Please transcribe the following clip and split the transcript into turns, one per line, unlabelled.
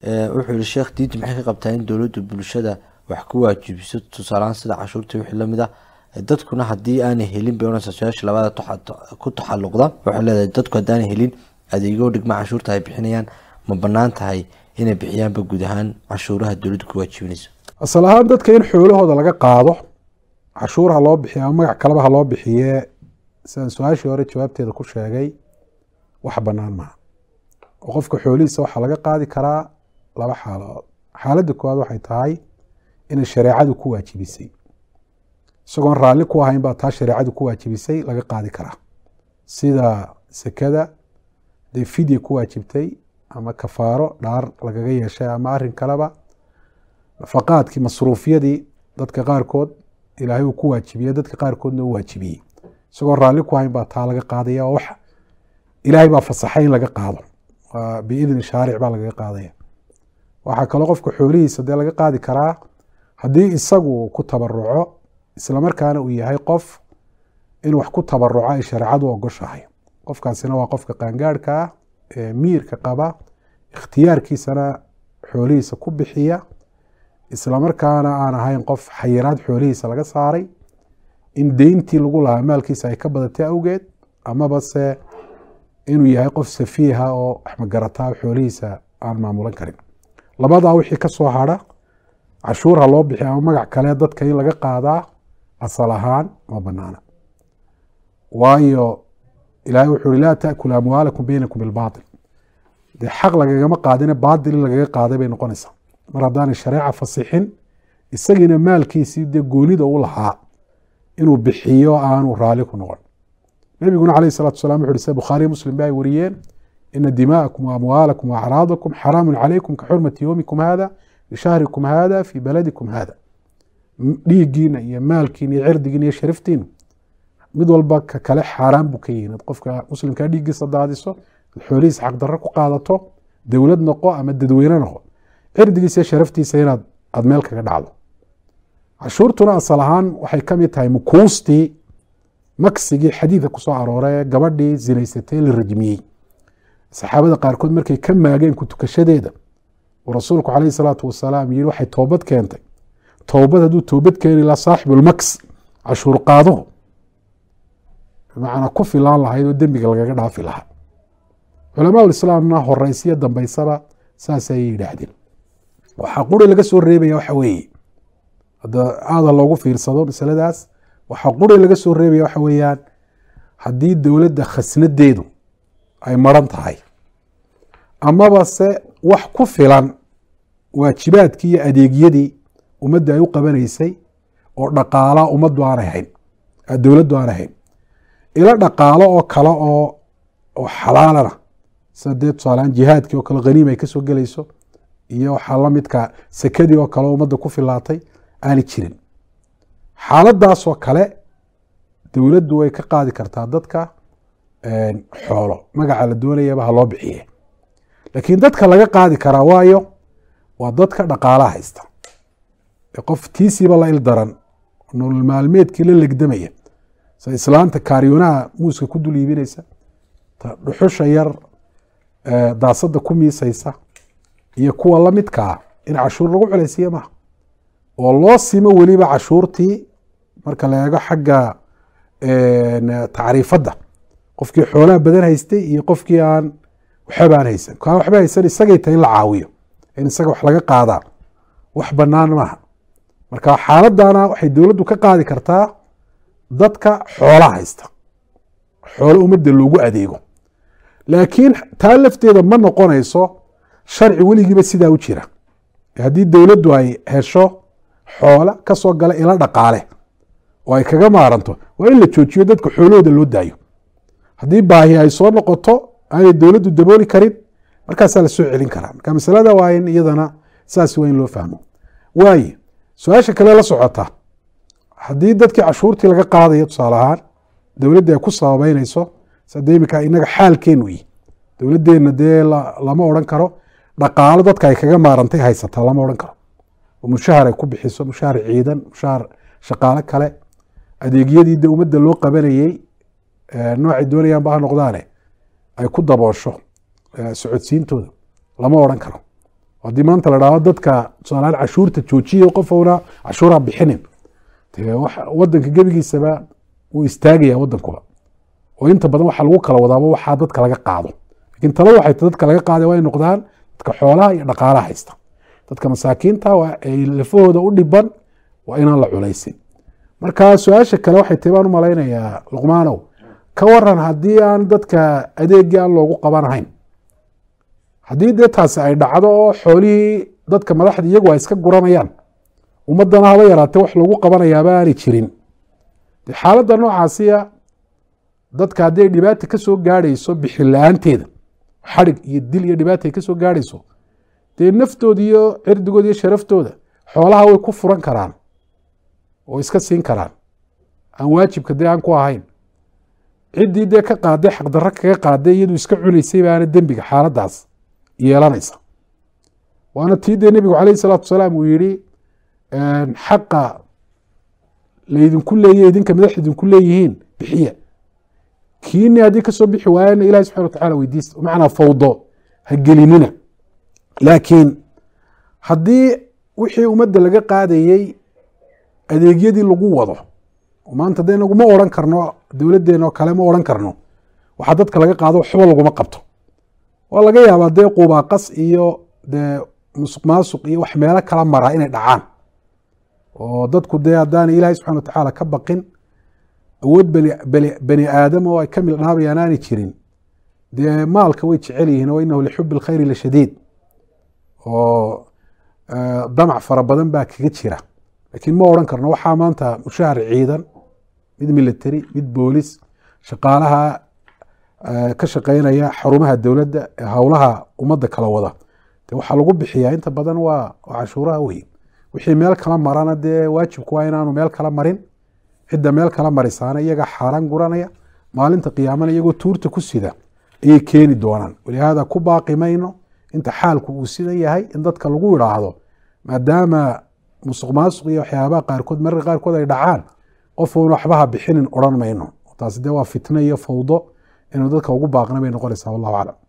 wuxuu yihi sheekh diinta maxay ka qabtaa in dowladdu bulshada wax ku waajibiso tusaalahaan sida cashuurta wixii lamid ah dadkuna haddii aanay helin bay unasa su-aasha labada ku taxaluqda waxay leedahay dadku haddaanay helin adeegyo dhigma cashuurta ay bixinayaan ma banaan tahay inay bixiyaanba guud ahaan cashuuraha dowladdu ku waajibinayso
asal ahaan dadka in xoolahooda laga qaado cashuur ha loo bixiyo ama magac kaleba ha loo bixiye sidaan su-aashii hore jawaabteeda ku sheegay wax banaan maaha oo qofka xoolihiisa waxaa laga qaadi karaa laba xaaladood xaaladda koowaad waxay tahay inay shareecadu ku waajibisay isagoon raalli ku ahayn baa taa shareecadu ku waajibisay laga qaadi karaa sida sekada dee fidya ku waajibtay ama kafaaro dhaar lagaga yeeshay ama arin kaleba nafaqaadkii masruufyadii dadka qaarkood ilaahay uu ku waajibiyey dadka qaarkoodna u waajibiyey isagoon raalli ku ahayn baa taa laga qaadaya oo wax ilaahay baa fasaxay in laga qaado biidni shaaric baa lagaga qaadaya waxaa kaloo qofka xoolihiisa dee laga qaadi karaa haddii isagu ku tabaruco islamarkaana uu yahay qof in wax ku tabaruco ay shareecadu ogoshahay qofkaasina waa qofka qaangaarhka ah ee miirka qaba ikhtiyaarkiisana xoolihiisa ku bixiya islamarkaana aan ahayn qof xayiraad xoolihiisa laga saaray in deyntii lagu lahaa maalkiisa ay ka badatay awgeed amaba se inuu yahay qof safiiha oo waxmagarataa xoolihiisa aan maamulan karin labadaa wixii ka soo hadha cashuur ha loo bixiya ama magac kale dadka in laga qaadaa asal ahaan ma banaana waayo ilaahay wuxuu uhi laa taakulu amwaalakum beynakum bilbaatil dee xaq lagagama qaadine baatil in lagaga qaaday bay noqonaysaa mar haddaanay shareeca fasixin isagiina maalkiisii dee goonida u lahaa inuu bixiyo aanu raali ku noqon nabiguna calayh salatu salam wuxu uhi sida bukhaariyo muslim ba ay wariyeen ina dima'akum waamwaalakum waacraadakum xaraamun calaykum ka xurmati yowmikum hada bishahrikum hada fii baladikum hada dhiiggiina iyo maalkiina iyo cirdigiina iyo shariftiina mid walba ka kale xaaraan buu ka yihin qofka muslimkaa dhiiggiisa daadiso xoolihiisa xaqdarro ku qaadato dowlad noqo ama dadweyne noqo cirdigiisa iyo sharaftiisa inaad aada meel kaga dhacdo cashuurtuna asal ahaan waxay ka mid tahay mukuustii maksigii xadiidka kusoo aroora ee gabadhii zinaysatay la rajmiyey saxaabada qaarkood markay ka maageen ku tukashadeeda uu rasuulku calayhi salaatu wasalaam yihi waxay toobad keentay toobad hadduu toobad keeni lahaa saaxibulmaks cashuur qaaduhu bimacnaa ku filaan lahayd oo dembiga lagaga dhaafi lahaa culamaa islaamna horeysiyo dambeysaba saasay yidhaahdeen waxaa quri laga soo reebaya waxa weeye hadda aada loogu fiirsado masaladaas waxaa quri laga soo reebaya waxa weeyaan haddii dowladda khasnadeedu ay maran tahay amaba se wax ku filan waajibaadkii iyo adeegyadii ummadda ay u qabanaysay oo dhaqaalaa ummaddu aanay hayn dowladdu aanay hayn ilo dhaqaalo oo kale oo oo xalaalana sida dee tusaaleaan jihaadkii oo kale haniima ay kasoo gelayso iyo waxaa la midka sekadii oo kale oo ummadda ku filaatay aanay jirin xaaladaasoo kale dowladdu way ka qaadi kartaa dadka xoolo magaca la doonayaba ha loo bixiye laakiin dadka laga qaadi karaa waayo waa dadka dhaqaalaha haysta ee qof tiisiiba la il daran nolol maalmeedkii la legdamaya sida islaanta kaariyoonaha muuska ku dul iibinaysa ta dhuxusha yar daasada ku miisaysa iyo kuwa la midkaa in cashuur lagu culaysiiya maaha oo loo simo weliba cashuurtii marka la eego xagga tacriifadda qofkii xoolaha badan haystay iyo qofkii aan waxbaan haysan kaa waxba haysan isagay tahay in la caawiyo in isaga wax laga qaadaa wax banaan maaha marka xaaladana waxay dowladdu ka qaadi kartaa dadka xoolaha haysta xoolo ummadda loogu adeego laakiin taa lafteeda ma noqonayso sharci weligiiba sidaa u jira haddii dowladdu ay hesho xoola kasoo gala ila dhaqaale oo ay kaga maaranto waa in la joojiyo dadka xoolahooda loo daayo haddii baahi ay soo noqoto aanay dowladdu dabooli karin markaasaa la soo celin karaa marka masalada waa in iyadana saas waa in loo fahmo waaye su-aasha kale la socota haddii dadkii cashuurtii laga qaadayo tusaale ahaan dowladda ay ku sababeynayso sade imika inaga xaalkeenu yi dowladeenna dee lama odhan karo dhaqaalo dadka ay kaga maarantay haysataa lama odhan karo oo mushahar ay ku bixiso mushahar ciidan mushahar shaqaale kale adeegyadii de ummadda loo qabanayey noocay doonayaanba ha noqdaane ay ku daboosho socodsiintooda lama odhan karo haddii maanta la dhahdo dadka tusaalahaan cashuurta joojiya qofowna cashuuraha bixinin dee wax- wadanka gebigiisaba wuu istaagaya wadankuba oo inta badan waxaa lagu kala wadaaba waxaa dadka laga qaado lakiin talo waxay tahay dadka laga qaaday waa ay noqdaan dadka xoolaha iyo dhaqaalaha haysta dadka masaakiinta waa ay lafahooda u dhiban waa inaan la culaysin marka su-aasha kale waxay tahay baan u malaynayaa luqmaanow ka waran haddii aan dadka adeegii aan loogu qabanahayn haddii dee taasi ay dhacdo oo xoolihii dadka madaxda iyagu ay iska guranayaan ummadana haba yaraatee wax loogu qabanayaaba aanay jirin dee xaaladda noocaasiya dadka haddii ay dhibaata ka soo gaadhayso bixin la-aanteeda xadhig iyo dil iyo dhibaata ay ka soo gaadhayso dee naftooda iyo cirdigooda iyo sharaftooda xoolaha way ku furan karaan oo iska siin karaan aan waajibka dee aan ku ahayn ciddii dee ka qaaday xaqdarro kaga qaaday iyadu iska cunaysay baana dembiga xaaladdaas yeelanaysa waana tii dee nebigu calayhi salaatu wasalaam uu yihi xaqa laydinku leeya idinka madax idinku leeyihiin bixiya kiini haddii kasoo bixi waayana ilahi subxana watacala weydiista macnaa fawdo ha gelinina laakiin haddii wixii ummadda laga qaadayey adeegyadii lagu wado oo maanta de inagu ma odhan karno dowladdeena oo kale ma odhan karno waxaa dadka laga qaado waxba laguma qabto waa laga yaabaa dee qubaaqas iyo dee musuq maasuq iyo wax meelo kala mara inay dhacaan oo dadku dee haddaana ilaahay subxana watacaala ka baqin awood bani aadam oo ay ka mildhaabayaan aanay jirin dee maalka way jecel yihiin oo inahu lixubi lkhayri lashadiid oo damac fara badan baa kaga jira laakiin ma odhan karno waxaa maanta mushahar ciidan mid military mid boolis shaqaalaha ka shaqeynaya xarumaha dowladda ee howlaha ummadda kala wada de waxaa lagu bixiyaa inta badan waa cashuuraha wey wixii meel kala marana dee waajibku waa inaanu meel kala marin cidda meel kala marisaana iyaga xaaraan guranaya maalinta qiyaamana iyagoo tuurta ku sida ayay keeni doonaan walihaada ku baaqi mayno inta xaalku uu sidan yahay in dadka lagu idhaahdo maadaama musuq maasuq iyo waxyaabaha qaarkood mararka qaarkood ay dhacaan qofuuna waxbaha bixinin odhan mayno taasi dee waa fitno iyo fawdo inuu dadka ugu baaqna bay noqonaysaa wallahu aclam